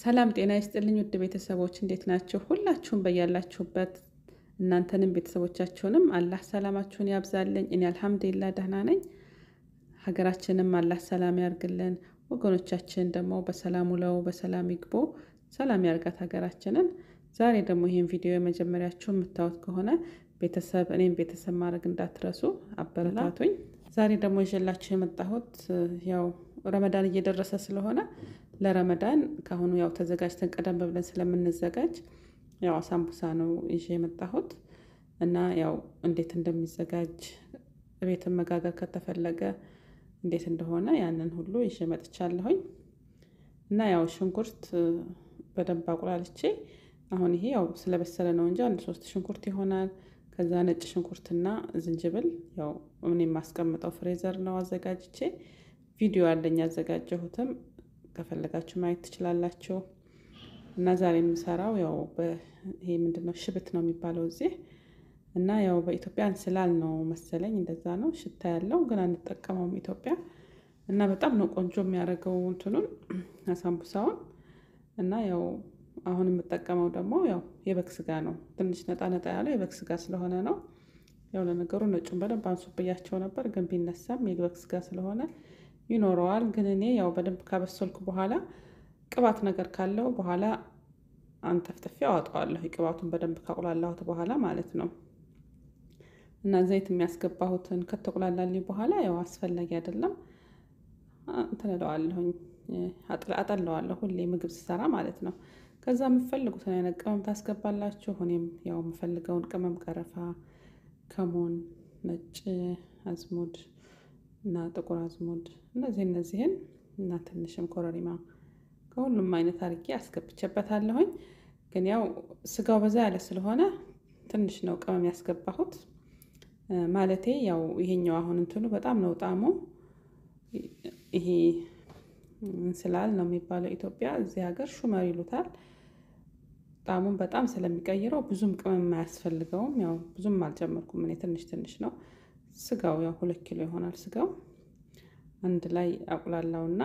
ሰላም ጤና ይስጥልኝ ውድ ቤተሰቦች እንዴት ናችሁ? ሁላችሁም በያላችሁበት እናንተንም ቤተሰቦቻችሁንም አላህ ሰላማችሁን ያብዛልኝ። እኔ አልሐምዱሊላህ ደህና ነኝ። ሀገራችንም አላህ ሰላም ያርግልን። ወገኖቻችን ደግሞ በሰላም ውለው በሰላም ይግቡ። ሰላም ያርጋት ሀገራችንን። ዛሬ ደግሞ ይህን ቪዲዮ የመጀመሪያችሁ የምታዩት ከሆነ ቤተሰብ እኔም ቤተሰብ ማድረግ እንዳትረሱ አበረታቱኝ። ዛሬ ደግሞ ይዤላችሁ የመጣሁት ያው ረመዳን እየደረሰ ስለሆነ ለረመዳን ከአሁኑ ያው ተዘጋጅተን ቀደም ብለን ስለምንዘጋጅ ያው አሳምቡሳ ነው ይዤ የመጣሁት እና ያው እንዴት እንደሚዘጋጅ ቤትን መጋገር ከተፈለገ እንዴት እንደሆነ ያንን ሁሉ ይዤ መጥቻለሁኝ። እና ያው ሽንኩርት በደንብ አቁላልቼ አሁን ይሄ ያው ስለበሰለ ነው እንጂ አንድ ሶስት ሽንኩርት ይሆናል። ከዛ ነጭ ሽንኩርትና ዝንጅብል ያው ምን የማስቀምጠው ፍሬዘር ነው አዘጋጅቼ ቪዲዮ አለኝ ያዘጋጀሁትም ከፈለጋችሁ ማየት ትችላላችሁ። እና ዛሬ የምሰራው ያው ይሄ ምንድነው ሽብት ነው የሚባለው እዚህ እና ያው በኢትዮጵያ እንስላል ነው መሰለኝ እንደዛ ነው ሽታ ያለው ግን አንጠቀመውም ኢትዮጵያ እና በጣም ነው ቆንጆ የሚያደርገው እንትኑን አሳምቡሳውን እና ያው አሁን የምጠቀመው ደግሞ ያው የበግ ስጋ ነው። ትንሽ ነጣ ነጣ ያለው የበግ ስጋ ስለሆነ ነው። ያው ለነገሩ ነጩን በደንብ አንሱብያቸው ነበር፣ ግን ቢነሳም የበግ ስጋ ስለሆነ ይኖረዋል። ግን እኔ ያው በደንብ ካበሰልኩ በኋላ ቅባት ነገር ካለው በኋላ አንጠፍጥፌ አወጣዋለሁ። ቅባቱን በደንብ ካቁላላሁት በኋላ ማለት ነው። እና ዘይት የሚያስገባሁትን ከተቁላላልኝ በኋላ ያው አስፈላጊ አይደለም እንትን እለዋለሁኝ አጠለዋለሁ ሁሌ ምግብ ስሰራ ማለት ነው። ከዛ የምፈልጉትን አይነት ቅመም ታስገባላችሁ። እኔም ያው የምፈልገውን ቅመም ቀረፋ፣ ከሞን፣ ነጭ አዝሙድ እና ጥቁር አዝሙድ እነዚህ እነዚህን እና ትንሽም ኮረሪማ ከሁሉም አይነት አድርጌ አስገብቼበታለሁኝ። ግን ያው ስጋው በዛ ያለ ስለሆነ ትንሽ ነው ቅመም ያስገባሁት። ማለቴ ያው ይሄኛው አሁን እንትኑ በጣም ነው ጣዕሙ። ይሄ እንስላል ነው የሚባለው ኢትዮጵያ፣ እዚህ ሀገር ሹመር ይሉታል። ጣዕሙን በጣም ስለሚቀይረው ብዙም ቅመም አያስፈልገውም። ያው ብዙም አልጨመርኩም እኔ ትንሽ ትንሽ ነው። ስጋው ያው ሁለት ኪሎ ይሆናል ስጋው አንድ ላይ አቁላላውና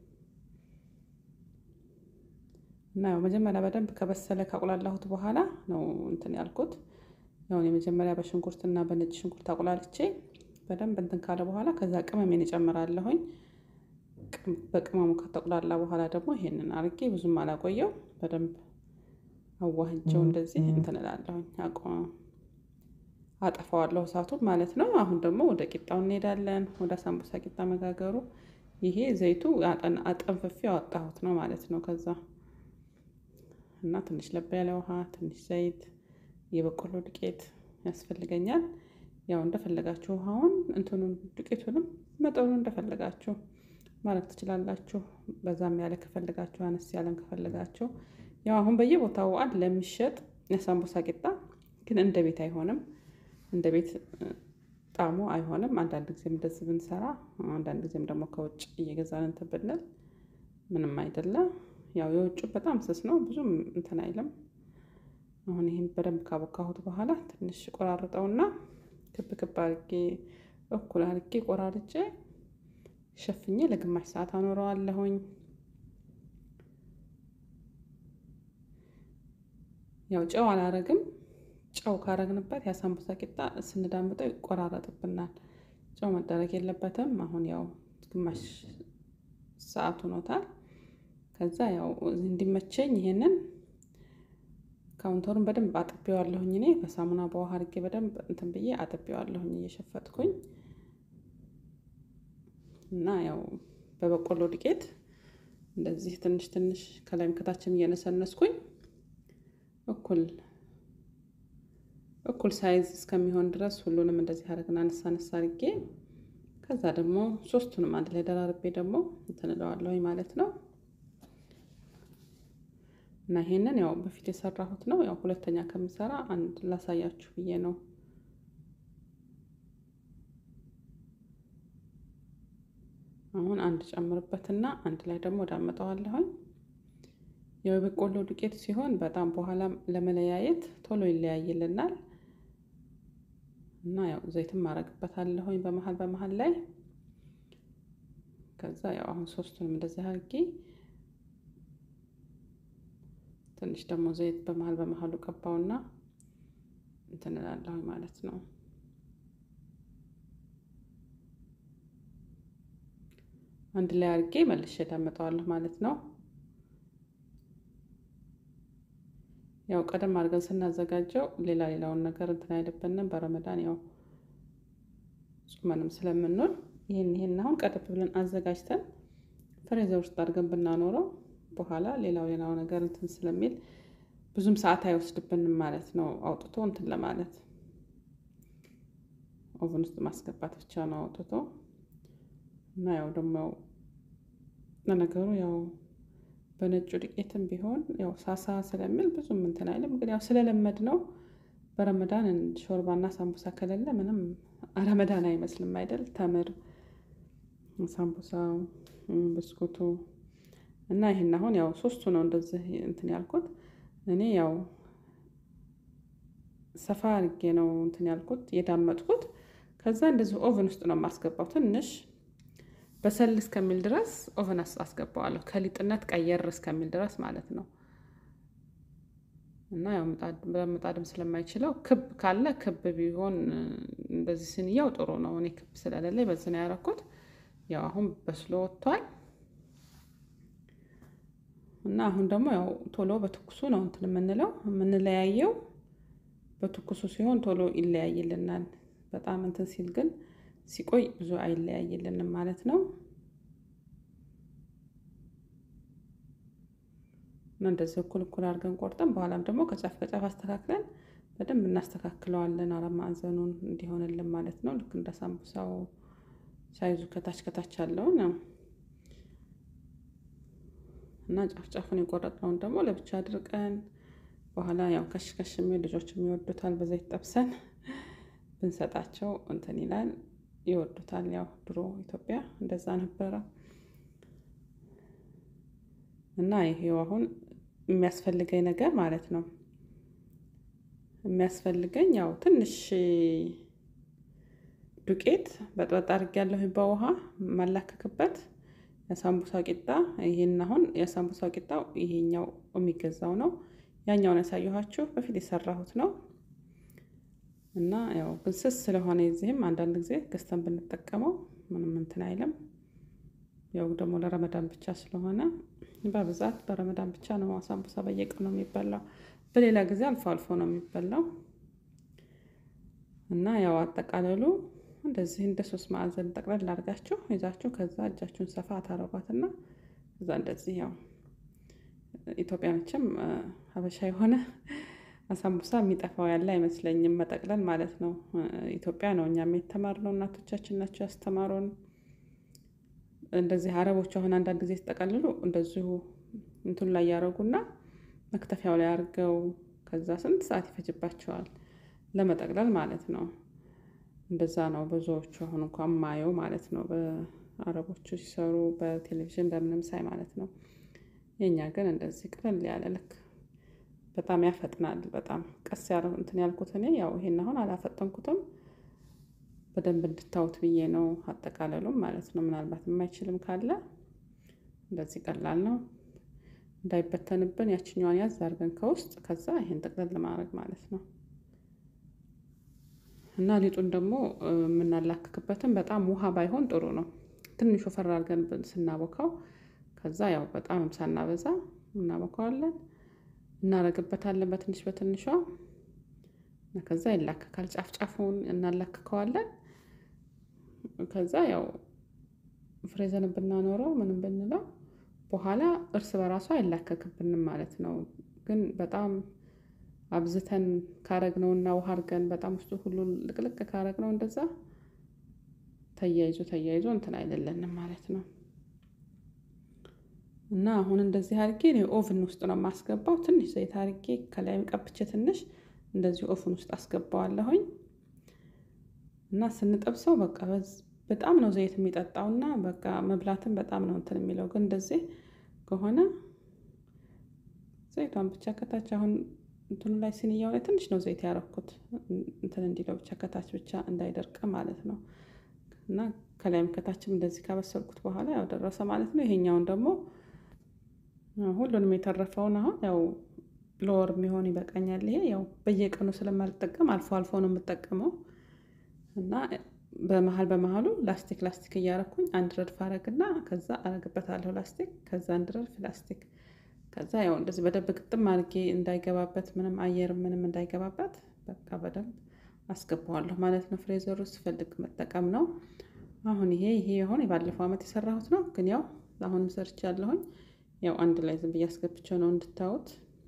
እና ያው መጀመሪያ በደንብ ከበሰለ ካቁላላሁት በኋላ ነው እንትን ያልኩት። ያው የመጀመሪያ በሽንኩርትና በነጭ ሽንኩርት አቁላልቼ በደንብ እንትን ካለ በኋላ ከዛ ቅመሜን እጨምራለሁኝ። በቅመሙ ከተቁላላ በኋላ ደግሞ ይሄንን አርጌ ብዙም አላቆየው በደንብ አዋህጀው እንደዚህ እንትን እላለሁኝ አጠፋዋለሁ እሳቱን ማለት ነው። አሁን ደግሞ ወደ ቂጣው እንሄዳለን። ወደ ሳምቡሳ ቂጣ መጋገሩ። ይሄ ዘይቱ አጠንፍፌ ያወጣሁት ነው ማለት ነው። ከዛ እና ትንሽ ለብ ያለ ውሃ፣ ትንሽ ዘይት፣ የበቆሎ ዱቄት ያስፈልገኛል። ያው እንደፈለጋችሁ ውሃውን እንትኑን ዱቄቱንም መጠኑን እንደፈለጋችሁ ማለት ትችላላችሁ። በዛም ያለ ከፈለጋችሁ፣ አነስ ያለን ከፈለጋችሁ። ያው አሁን በየቦታው አለ የሚሸጥ የሳምቡሳ ቂጣ ግን እንደ ቤት አይሆንም እንደ ቤት ጣዕሙ አይሆንም። አንዳንድ ጊዜም እንደዚህ ብንሰራ፣ አንዳንድ ጊዜም ደግሞ ከውጭ እየገዛን እንትን ብንል ምንም አይደለም። ያው የውጭ በጣም ስስ ነው፣ ብዙም እንትን አይልም። አሁን ይህን በደንብ ካቦካሁት በኋላ ትንሽ ቆራርጠውና ክብ ክብ አርጌ እኩል አርጌ ቆራርጬ ሸፍኜ ለግማሽ ሰዓት አኖረዋለሁኝ። ያው ጨው አላረግም። ጨው ካረግንበት የሳምቡሳ ቂጣ ስንዳምጠው ይቆራረጥብናል። ጨው መደረግ የለበትም። አሁን ያው ግማሽ ሰዓት ሆኖታል። ከዛ ያው እንዲመቸኝ ይሄንን ካውንተሩን በደንብ አጥቤዋለሁኝ። እኔ በሳሙና በውሃ አድርጌ በደንብ እንትን ብዬ አጥቤዋለሁኝ እየሸፈጥኩኝ እና ያው በበቆሎ ዱቄት እንደዚህ ትንሽ ትንሽ ከላይም ከታችም እየነሰነስኩኝ እኩል እኩል ሳይዝ እስከሚሆን ድረስ ሁሉንም እንደዚህ አደረግን አነሳ አነሳ አድርጌ ከዛ ደግሞ ሶስቱንም አንድ ላይ ደራርቤ ደግሞ እንትን እለዋለሁኝ ማለት ነው። እና ይሄንን ያው በፊት የሰራሁት ነው። ያው ሁለተኛ ከምሰራ አንድ ላሳያችሁ ብዬ ነው። አሁን አንድ ጨምርበትና አንድ ላይ ደግሞ ዳመጠዋለሁኝ። ያው የበቆሎ ዱቄት ሲሆን በጣም በኋላ ለመለያየት ቶሎ ይለያይልናል። እና ያው ዘይትም ማረግበታለሁኝ በመሀል በመሀል ላይ ከዛ ያው አሁን ሶስቱንም እንደዚህ አድርጌ ትንሽ ደግሞ ዘይት በመሀል በመሀሉ ቀባውና እንትን እላለሁ ማለት ነው። አንድ ላይ አድርጌ መልሼ ዳምጠዋለሁ ማለት ነው። ያው ቀደም አድርገን ስናዘጋጀው ሌላ ሌላውን ነገር እንትን አይልብንም። በረመዳን ያው ጾመንም ስለምንውል ይህን ይህን አሁን ቀደም ብለን አዘጋጅተን ፍሬዘር ውስጥ አድርገን ብናኖረው በኋላ ሌላው ሌላው ነገር እንትን ስለሚል ብዙም ሰዓት አይወስድብንም ማለት ነው። አውጥቶ እንትን ለማለት ኦቨን ውስጥ ማስገባት ብቻ ነው አውጥቶ እና ያው ደግሞ ለነገሩ ያው በነጩ ዱቄትም ቢሆን ያው ሳሳ ስለሚል ብዙም እንትን አይልም። ግን ያው ስለለመድ ነው በረመዳን ሾርባና ሳምቡሳ ከሌለ ምንም ረመዳን አይመስልም አይደል? ተምር፣ ሳምቡሳው፣ ብስኩቱ እና ይህን አሁን ያው ሶስቱ ነው እንደዚህ እንትን ያልኩት እኔ ያው ሰፋ አድርጌ ነው እንትን ያልኩት የዳመጥኩት። ከዛ እንደዚህ ኦቨን ውስጥ ነው የማስገባው ትንሽ በሰል እስከሚል ድረስ ኦቨን አስገባዋለሁ። ከሊጥነት ቀየር እስከሚል ድረስ ማለት ነው። እና ያው ምጣድም ስለማይችለው ክብ ካለ ክብ ቢሆን እንደዚህ ስንያው ጥሩ ነው። እኔ ክብ ስለሌለኝ በዚህ ነው ያደረኩት። ያው አሁን በስሎ ወጥቷል። እና አሁን ደግሞ ያው ቶሎ በትኩሱ ነው እንትን የምንለው የምንለያየው በትኩሱ ሲሆን ቶሎ ይለያይልናል። በጣም እንትን ሲል ግን ሲቆይ ብዙ አይለያይልንም ማለት ነው። እና እንደዚህ እኩል እኩል አድርገን ቆርጠን በኋላም ደግሞ ከጫፍ ከጫፍ አስተካክለን በደንብ እናስተካክለዋለን። አራት ማዕዘኑን እንዲሆንልን ማለት ነው። ልክ እንደ ሳምቡሳው ሳይዙ ከታች ከታች ያለው ነው እና ጫፍ ጫፉን የቆረጥነውን ደግሞ ለብቻ አድርቀን በኋላ ያው ከሽ ከሽ የሚል ልጆች የሚወዱታል በዘይት ጠብሰን ብንሰጣቸው እንትን ይላል ይወዱታል። ያው ድሮ ኢትዮጵያ እንደዛ ነበረ እና ይሄው አሁን የሚያስፈልገኝ ነገር ማለት ነው የሚያስፈልገኝ ያው ትንሽ ዱቄት በጥበጥ አድርጌያለሁ በውሃ ማላከክበት የሳምቡሳ ቂጣ ይሄን አሁን የሳምቡሳ ቂጣው ይሄኛው የሚገዛው ነው። ያኛውን ያሳየኋችሁ በፊት የሰራሁት ነው። እና ያው ግን ስስ ስለሆነ የዚህም አንዳንድ ጊዜ ገዝተን ብንጠቀመው ምንም እንትን አይልም። ያው ደግሞ ለረመዳን ብቻ ስለሆነ በብዛት በረመዳን ብቻ ነው ሳምቡሳ በየቀኑ የሚበላው። በሌላ ጊዜ አልፎ አልፎ ነው የሚበላው። እና ያው አጠቃለሉ እንደዚህ እንደ ሶስት ማዕዘን ጠቅለል አድርጋችሁ ይዛችሁ ከዛ እጃችሁን ሰፋ ታረጓትና ከዛ እንደዚህ ያው ኢትዮጵያ መቼም ሀበሻ የሆነ አሳምቡሳ የሚጠፋው ያለ አይመስለኝም። መጠቅለል ማለት ነው። ኢትዮጵያ ነው እኛም የተማርነው እናቶቻችን ናቸው ያስተማሩን። እንደዚህ አረቦች አሁን አንዳንድ ጊዜ ሲጠቀልሉ እንደዚሁ እንትኑ ላይ ያደረጉና መክተፊያው ላይ አድርገው ከዛ ስንት ሰዓት ይፈጅባቸዋል ለመጠቅለል ማለት ነው። እንደዛ ነው ብዙዎቹ አሁን እንኳን ማየው ማለት ነው። በአረቦቹ ሲሰሩ በቴሌቪዥን በምንም ሳይ ማለት ነው። የእኛ ግን እንደዚህ ቅልል ያለ ልክ በጣም ያፈጥናል። በጣም ቀስ ያለ እንትን ያልኩት እኔ ያው ይሄን አሁን አላፈጠንኩትም በደንብ እንድታዩት ብዬ ነው። አጠቃለሉም ማለት ነው። ምናልባት የማይችልም ካለ እንደዚህ ቀላል ነው። እንዳይበተንብን ያችኛዋን ያዝ አድርገን ከውስጥ ከዛ ይሄን ጥቅልል ለማድረግ ማለት ነው። እና ሊጡን ደግሞ የምናላክክበትን በጣም ውሃ ባይሆን ጥሩ ነው። ትንሽ ወፈር አድርገን ስናቦካው ከዛ ያው በጣም ሳናበዛ እናቦካዋለን እናረግበታለን በትንሽ በትንሿ ከዛ ይላከካል። ጫፍ ጫፉን እናላክከዋለን። ከዛ ያው ፍሬዘን ብናኖረው ምንም ብንለው በኋላ እርስ በራሱ አይላከክብንም ማለት ነው። ግን በጣም አብዝተን ካረግነው እና ውሃ አድርገን በጣም ውስጡ ሁሉን ልቅልቅ ካረግነው እንደዛ ተያይዞ ተያይዞ እንትን አይደለንም ማለት ነው። እና አሁን እንደዚህ አድርጌ እኔ ኦቭን ውስጥ ነው የማስገባው። ትንሽ ዘይት አድርጌ ከላይም ቀብቼ ትንሽ እንደዚህ ኦቭን ውስጥ አስገባዋለሁኝ። እና ስንጠብሰው በቃ በጣም ነው ዘይት የሚጠጣው እና በቃ መብላትን በጣም ነው እንትን የሚለው። ግን እንደዚህ ከሆነ ዘይቷን ብቻ ከታች አሁን እንትኑ ላይ ሲንያው ላይ ትንሽ ነው ዘይት ያረኩት እንትን እንዲለው ብቻ ከታች ብቻ እንዳይደርቅ ማለት ነው። እና ከላይም ከታችም እንደዚህ ካበሰልኩት በኋላ ያው ደረሰ ማለት ነው። ይሄኛውን ደግሞ ሁሉንም የተረፈውን አሁን ያው ለወር የሚሆን ይበቃኛል። ይሄ ያው በየቀኑ ስለማልጠቀም አልፎ አልፎ ነው የምጠቀመው እና በመሀል በመሀሉ ላስቲክ ላስቲክ እያረኩኝ አንድ ረድፍ አረግና ከዛ አረግበታለሁ ላስቲክ ከዛ አንድ ረድፍ ላስቲክ ከዛ ያው እንደዚህ በደንብ ግጥም አድርጌ እንዳይገባበት ምንም አየር ምንም እንዳይገባበት በቃ በደንብ አስገባዋለሁ ማለት ነው። ፍሬዘር ውስጥ ስፈልግ መጠቀም ነው። አሁን ይሄ ይሄ የሆነ የባለፈው ዓመት የሰራሁት ነው፣ ግን ያው አሁንም ሰርቻለሁኝ። ያው አንድ ላይ ዝም ብዬ አስገብቼው ነው እንድታዩት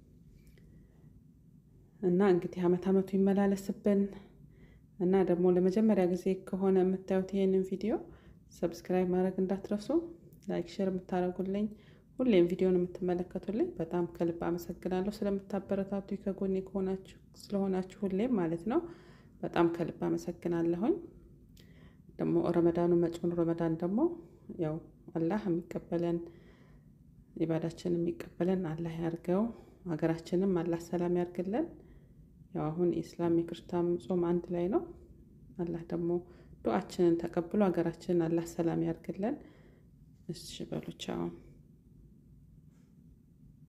እና እንግዲህ አመት አመቱ ይመላለስብን እና ደግሞ ለመጀመሪያ ጊዜ ከሆነ የምታዩት ይሄንን ቪዲዮ ሰብስክራይብ ማድረግ እንዳትረሱ፣ ላይክ ሼር የምታደርጉልኝ ሁሌም ቪዲዮን የምትመለከቱልኝ በጣም ከልብ አመሰግናለሁ። ስለምታበረታቱ ከጎኔ ከሆናችሁ ስለሆናችሁ ሁሌም ማለት ነው በጣም ከልብ አመሰግናለሁኝ። ደግሞ ረመዳኑ መጪውን ረመዳን ደግሞ ያው አላህ የሚቀበለን ኢባዳችን የሚቀበለን አላህ ያርገው። ሀገራችንም አላህ ሰላም ያርግልን። ያው አሁን የኢስላም የክርስቲያን ጾም አንድ ላይ ነው። አላህ ደግሞ ዱዓችንን ተቀብሎ ሀገራችንን አላህ ሰላም ያርግልን። እሺ በሉ ቻው።